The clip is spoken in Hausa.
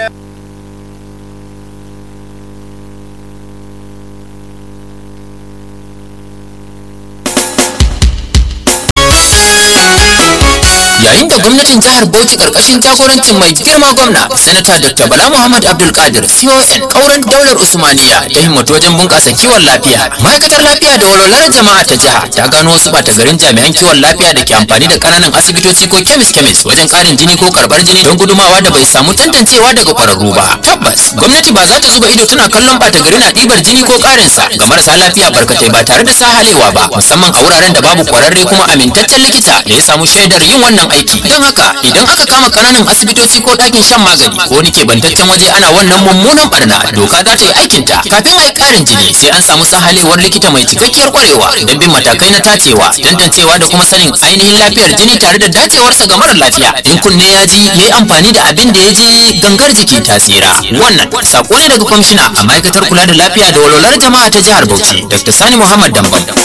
yayin da gwamnatin jihar Bauchi karkashin jagorancin mai girma gwamna sanata Dr. Bala Muhammad Abdul Qadir CON kauran daular Usmaniya ta himmatu wajen bunƙasa kiwon lafiya ma'aikatar lafiya da walwalar jama'a ta jiha ta gano wasu bata garin jami'an kiwon lafiya da ke amfani da kananan asibitoci ko kemis kemis wajen ƙarin jini ko karɓar jini don gudumawa da bai samu tantancewa daga ƙwararru ba tabbas gwamnati ba za ta zuba ido tana kallon bata gari na ɗibar jini ko ƙarin sa ga marasa lafiya barkatai ba tare da sahalewa ba musamman a wuraren da babu kwararre kuma amintaccen likita da ya samu shaidar yin wannan aiki don haka idan aka kama kananan asibitoci ko ɗakin shan magani ko wani keɓantaccen waje ana wannan mummunan barna doka za ta yi aikinta kafin a yi ƙarin jini sai an samu sahalewar likita mai cikakkiyar ƙwarewa don bin matakai na tacewa tantancewa da kuma sanin ainihin lafiyar jini tare da dacewarsa ga mara lafiya in kunne ya ji ya yi amfani da abin da ya je gangar jiki ta tsira wannan sako ne daga kwamishina a ma'aikatar kula da lafiya da walwalar jama'a ta jihar bauchi dr sani muhammad dambam